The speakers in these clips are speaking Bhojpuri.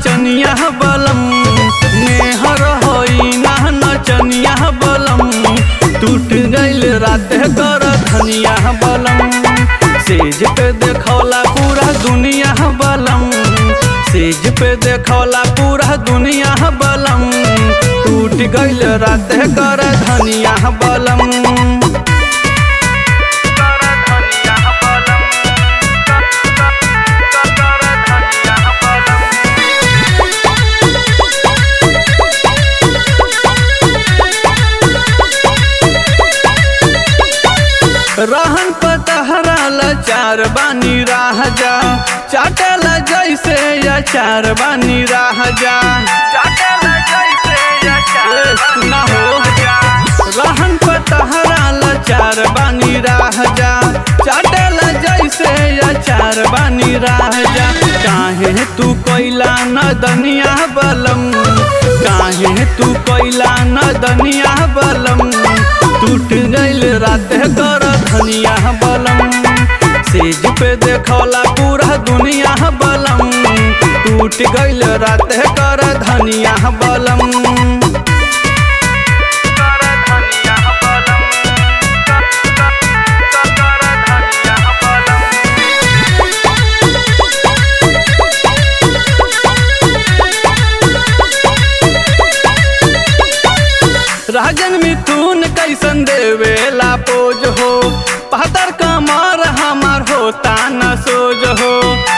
नचनिया बलम नेहर होई ना नचनिया बलम टूट गइल रात कर धनिया बलम सेज पे देखौला पूरा दुनिया बलम सेज पे देखौला पूरा दुनिया बलम टूट गइल रात कर धनिया बलम रहन पतहरा लाचार बानी राह जा चाटल जैसे अचार बानी राह जा ए, सुना हो रहन पतहरा लाचार बानी राह जा चाटल जैसे अचार बानी राह जा काहे तू कोइला न दनिया बलम काहे तू कोइला न दनिया बलम टूट गइल रात कर धनिया बलम सेज पे देखौला पूरा दुनिया बलम टूट गइल रात कर धनिया बलम राजन मिथुन कैसन देवेला पोज हो पहतर कमर हमार होता न सोज हो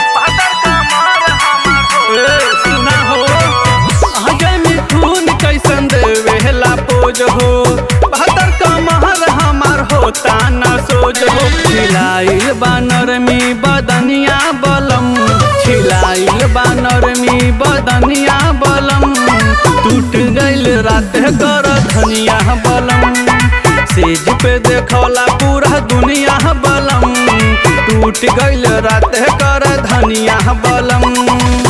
ए, सुना हो अजय मिथुन कैसन देवेला पोज हो पहतर कमर हमार होता न सोज हो खिलाइल बानर में बदनिया बलम खिलाइल बानर में बदनिया बलम टूट गइल रात कर धनिया बलम सेज पे देखौला पूरा दुनिया बलम टूट गइल रात कर धनिया बलम